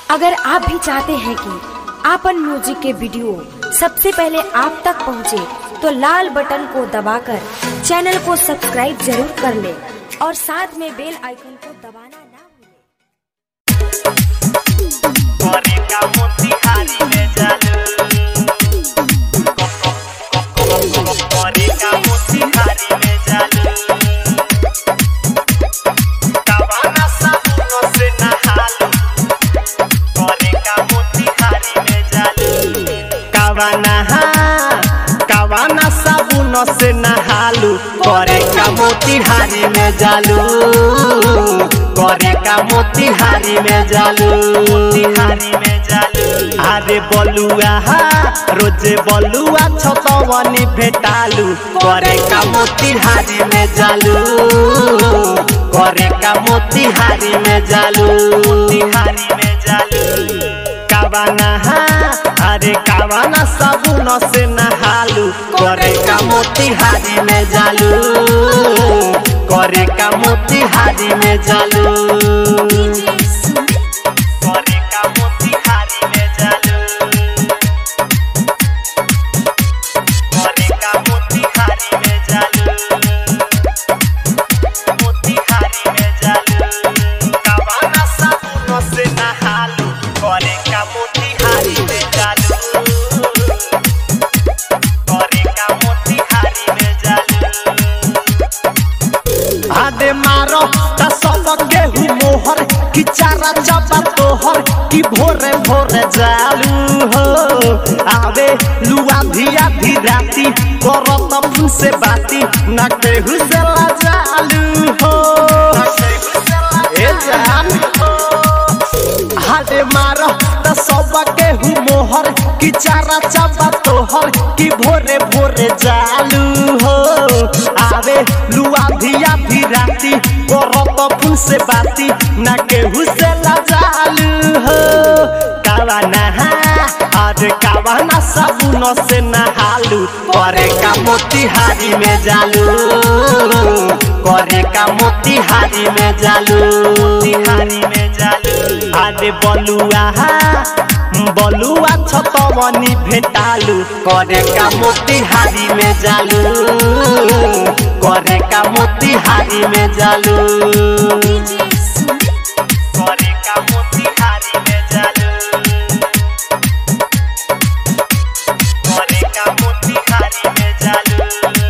अगर आप भी चाहते हैं कि आपन म्यूजिक के वीडियो सबसे पहले आप तक पहुंचे, तो लाल बटन को दबाकर चैनल को सब्सक्राइब जरूर कर ले और साथ में बेल आइकन को दबाना ना भूलें। करे का मोतिहारी में जालू करे का मोतिहारी में जालू कवाना साबुन से नहालू करे का मोतिहारी में जालू कवाना कवाना साबुन से नहालू करे का मोतिहारी में जालू करे का मोतिहारी में जालू मोतिहारी में जालू अरे बलुआ रोजे बलुआ छतवनी भेटालू करे का मोतिहारी में जालू करे का मोतिहारी में जालू मोतिहारी में जालू कावाना अरे कावाना साबुन से नहालू करे का मोतिहारी में जालू करे का मोतिहारी में जालू करे का मोतिहारी में जालू करे का मोतिहारी में जालू मोतिहारी में जालू कावाना साबुन से नहालू करे का मोतिहारी में जालू करे का मोतिहारी में जालू आदे मारो ता सब गेहूं मोहर कि चारा चबा तोहर कि भोरे भोरे जालू हो आवे लुआ धिया धी राती करत फूल से बाती ना केहू से ला जालू हो ए जान हाडे मारो त सब केहू मोहर कि चारा चबा तोहर कि भोरे भोरे जालू हो आवे लुआ धिया भी राती करत फूल से बाती ना केहू से ला जालू हो कावाना अरे कावाना साबुन से नहालू करे का मोतिहारी में जालू करे का मोतिहारी में जालू मोतिहारी में जालू अरे बलुआ बलुआ छतवनी भेटालू करे का मोतिहारी में जालू करे का मोतिहारी में जालू करे का मोतिहारी में जालू करे का मोतिहारी में जालू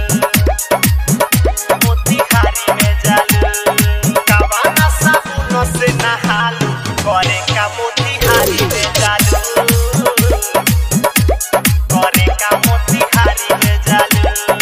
मोतिहारी में जालू कवाना साबुन से नहालू करे का मोतिहारी में जालू करे का मोतिहारी में जालू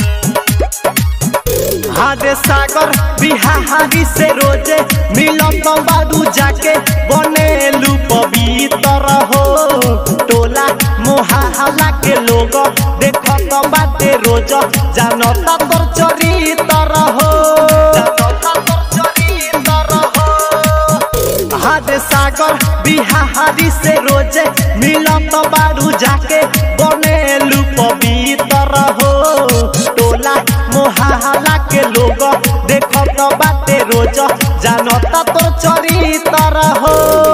हादे सागर बिहारी से रोजे मिलन बाडू जाके बनेलू पवित्र हो टोला मोहाला के लोग देखत बाटे रोज जानत तोर चरित्र हो जानत तोर चरित्र हो हादे सागर बिहारी से रोजे मिलन बाडू जाके बनेलू पवित्र हो टोला मोहाला के लोग देखत बाटे रोज जानत तोर चरित्र हो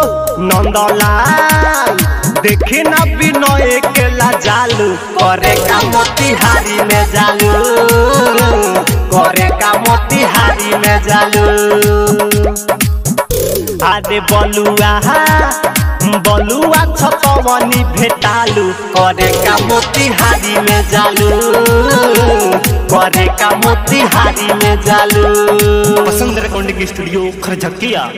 नंदलाल देखी ना विनय के ला जालू करे का मोतिहारी में जालू करे का मोतिहारी में जालू आदे बलुआ बलुआ छतवनी भेटालू करे का मोतिहारी में जालू करे का मोतिहारी में जालू पसंद रेकॉर्डिंग स्टूडियो खरझकिया